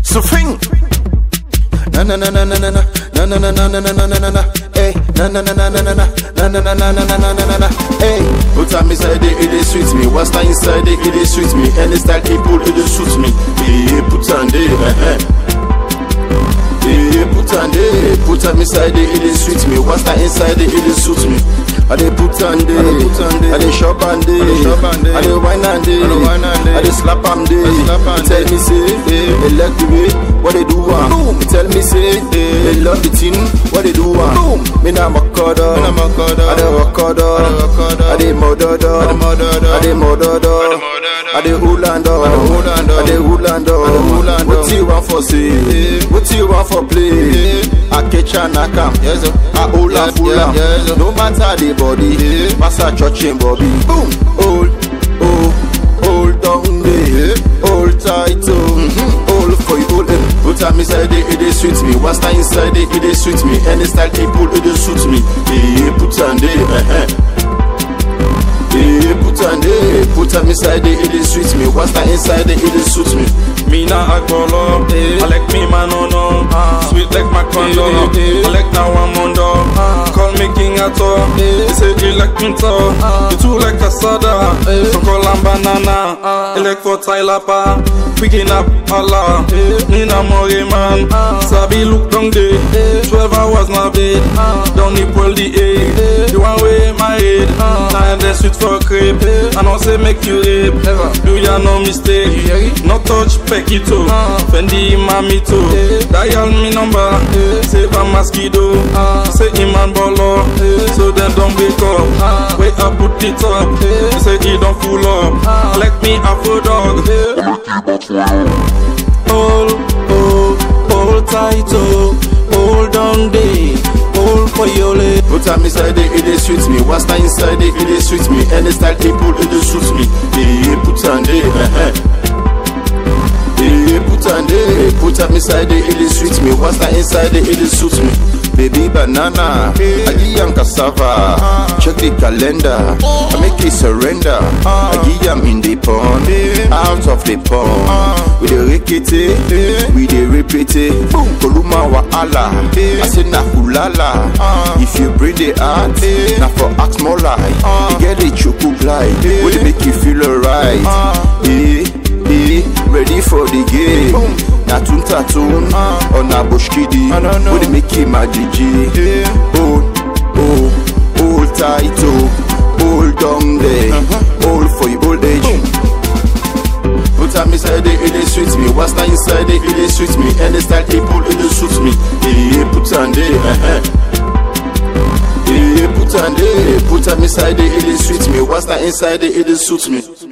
swing. Na na na na na na na na na na na na na na na na na Hey na na na na na na na na na na na na na na na na na Hey Put am inside it, it dey sweet me What's that inside it, it dey sweet me Any style people, it dey suit me Hey put am there, eh eh Hey put am there, put am inside it, it dey sweet me What's that inside it, it dey suit me I dey put am there, I dey shop am there, I dey wine am there, I dey slap am there. Tell me say, they like the way what they do am. Tell me say, they love the thing what they do am. Me na makodo, I dey wakodo, I dey mododo, I dey mododo, I dey hulando, I dey hulando. What you want for say? What you want for play? Akecha nakam, I hold am full am. No matter the body, Massa church in Bobby. Boom, hold, oh, hold down there, hold tight, oh, hold for you, hold it. Put am inside it, it dey sweet me. What's that inside it, it dey sweet me. Any style people, it dey suit me. Yeah, put am there, eh eh. Yeah, put am there, put am inside it, it dey sweet me. What's that inside it, it dey suit me. Me na agbolo, I like me man no no. Sweet like my condo, I like now I'm under. Call me king at all. They say you like me too. You too like casada, so call am banana. I like for Tylapa, picking up Allah. Me na more man, sabi look down day. Twelve hours na bed, down the pull the egg. The one way my head, now they sweet for crepe. I know say make you rape, do ya no mistake? No touch Pekito, Fendi Mamito, dial me number, save a mosquito, say Iman Bolo, so then don't wake up, wait I put it up, say he don't fool up, like me Afro dog, Hold, hold, hold tight, oh, hold on day, hold for your leg. Put am inside it, it dey sweet me. What's that inside it, it dey sweet me. Any style people, it dey suit me. Yeah, put am there, eh eh. Yeah, put am there, put am inside it, it dey sweet me. What's that inside it, it dey suit me. Baby banana, I give yam cassava. Check the calendar, I make it surrender. I give yam in the pond, out of the pond. We dey rekete, we dey repete. Koluma wahala, I say na hulala. If you bring the art, na for ask more light. You get the choco blind, will it make you feel alright? Eh, eh, ready for the game. Na tun tatun, or na bushkidi, will it make you my GG? Hold, hold, hold tight, oh, hold down there, hold for your old age. Put am inside it, it dey sweet me. What's that inside it, it dey sweet me. Any style people, it dey suit me. Yeah, put am there, eh eh. Yeah, put am there, put am inside it, it dey sweet me. What's that inside it, it dey suit me.